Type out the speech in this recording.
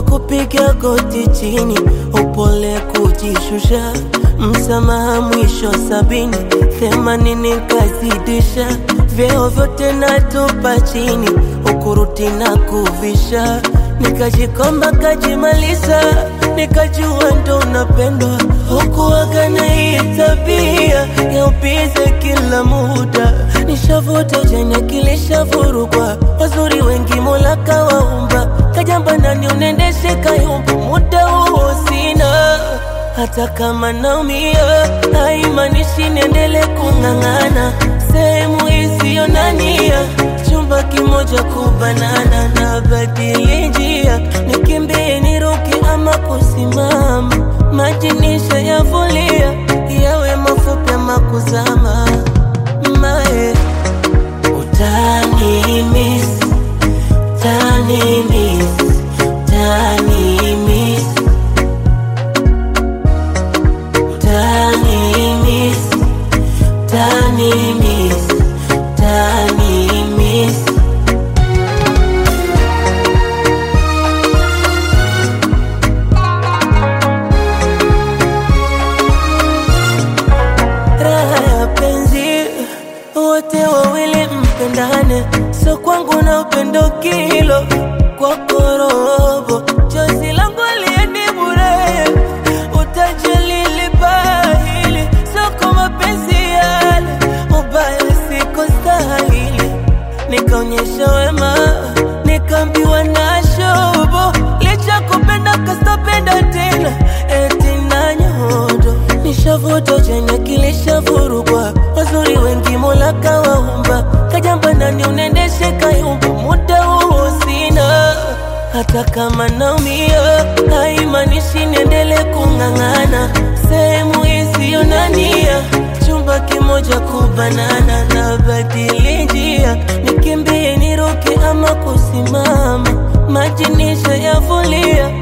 kupiga goti chini, upole kujishusha, msamaha mwisho sabini, themanini kazidisha, vyeo vyote natupa chini, ukuruti na kuvisha, nikajikomba kajimaliza, nikajua ndo unapendwa, hukuwaga na hii tabia ya upize kila muda, nishavuta chenye kilishavurugwa, wazuri wengi Mola kawaumba, kajamba nani unendeshe kayumba, muda huo sina hata kama naumia, haimaanishi niendele kung'ang'ana sehemu isiyo na nia, chumba kimoja kubanana na badili njia, nikimbie niruke ama kusimama, maji nishayavulia, yawe mafupi ama kuzama, mae utani miss, utani miss, utani miss Tani miss, tani miss, tani miss. Raha ya penzi, wote wawili mpendane, so kwangu na upendo kilo kwako robo, chozi langu liendi bure, utajali libahili, soko mapenzi yale, ubaya siko stahili, nikaonyesha wema, nikaambiwa na shobo, licha kupenda kastapenda tena, eti na nyodo, nishavuta chenye kilishavurugwa, wazuri wengi Mola kawaumba, kajamba nani unendeshe kayumba, muda huo sina hata kama naumia, haimaanishi niendele kung'ang'ana sehemu isiyo na nia, chumba kimoja kubanana na badili njia, nikimbie niruke ama kusimama, maji nishayavulia,